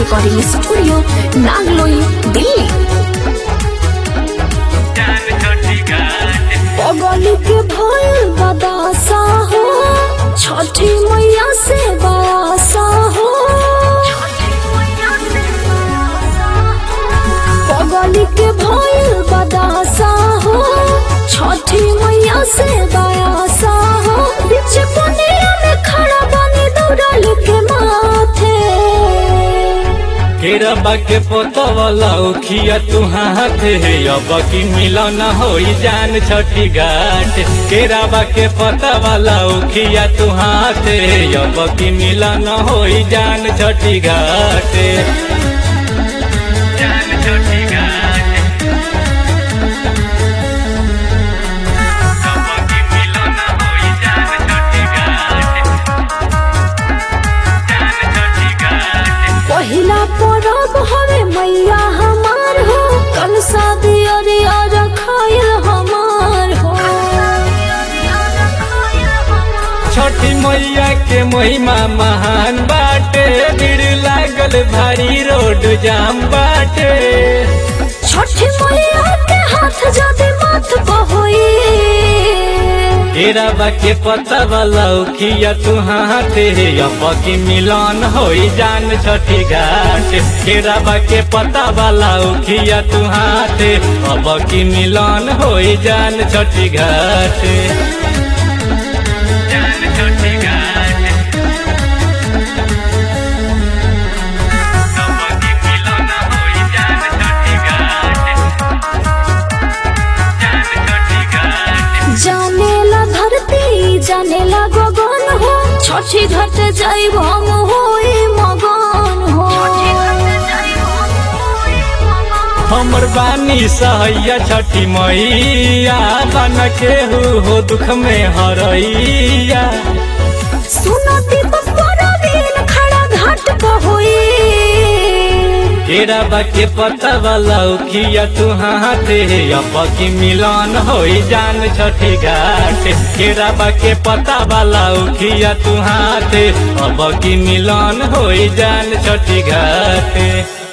recording studio Nangloi Delhi पगली के भइल बदासा हो छठी मैया से बासा हो पगली के भइल बदासा हो छठी मैया से बासा हो बीच पनिया में खड़ा बनी दौड़ल के माथे केरबा के पोतवला उखिया तू हाथ है अब की मिलन होई जान छठी घाट केरबा के पोतवला उखिया तू हाथ है अब की मिलन होई जान छठी घाट जान छठी घाट अब की मिलन होई जान छठी घाट जान छठी घाट पहिला परब हवे मैया हमार हो कल शादी अरिया रखाइल हमार हो छठी मैया के महिमा महान बाटे भीड़ लागल भारी रोड जाम बाटे छठी मैया के हाथ जदि माथ बहोई केराबा के पत्ता वाला उखिया तू हाथ हे अब की मिलन होई जान छठी घाट केराबा के पत्ता वाला उखिया तू हाथ अब की मिलन होई जान छठी घाट जान छठी घाट अब की मिलन होई जान छठी घाट जान छठी घाट जानेला धरती जानेला गगन हो छठी घाट जाइब हम होई मगन हो हमर बानी सहैया छठी मैया बन केहू हो दुख में हरैया सुनो दीपक परवीन खड़ा घाट बहोई केराबा के पत्ता वाला उखिया तू हाथ हे अब की मिलन होई जान छठी घाट केराबा के पत्ता वाला उखिया तू हाथ अब की मिलन होई जान छठी घाट